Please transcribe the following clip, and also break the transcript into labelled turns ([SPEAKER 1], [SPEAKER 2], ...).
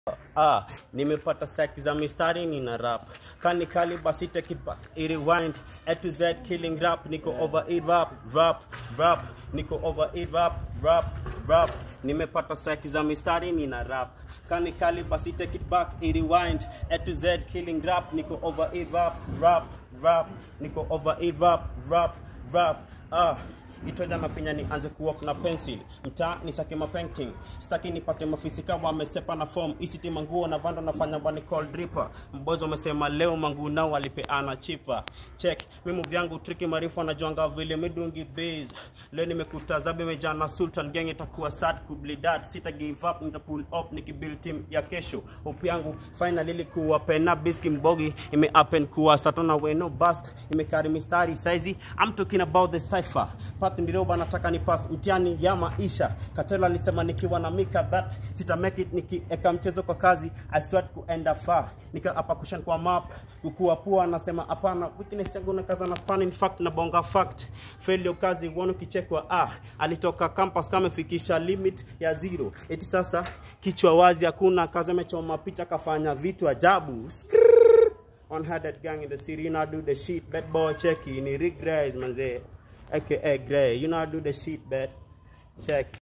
[SPEAKER 1] Ah, nimepata saki za mistari nina rap kani kali basi take it back it rewind A to Z killing rap niko over it rap rap rap niko over it rap rap rap nimepata saki za mistari nina rap kani kali basi take it back it rewind A to Z killing rap niko over it rap rap rap niko over it rap rap rap ah itoja nafinya nianze kuwalk na pencil mtaa nisake mapainting sitaki nipate mafisika wamesepa na form isiti manguo na vando nafanya bani call dripper mbozo wamesema leo manguo nao walipeana chipa check mimu vyangu triki marifu anajuanga vile midungi base leo nimekuta zabe mejana sultan gang itakuwa sad kublidat sita give up nita pull up nikibuild team ya kesho hope yangu finally ilikuwa pena biski mbogi ime happen kuwa satona weno bust imekari mistari saizi I'm talking about the cipher Pat Ndiroba nataka ni pass mtihani ya maisha. Katela alisema nikiwa na mika that sita make it nikieka mchezo kwa kazi I swear kuenda far. Nika hapa kushan kwa map kukua pua anasema hapana weakness yangu na kaza na span in fact na bonga fact. Failure kazi uone kichekwa ah alitoka campus kama fikisha limit ya zero. Eti sasa kichwa wazi hakuna kazi amechoma picha kafanya vitu ajabu. Skrrr. One headed gang in the city, you know, do the shit. Bad boy checky, ni Rick Grace, manze. aka Gray. You know I do the shit, bet. Check.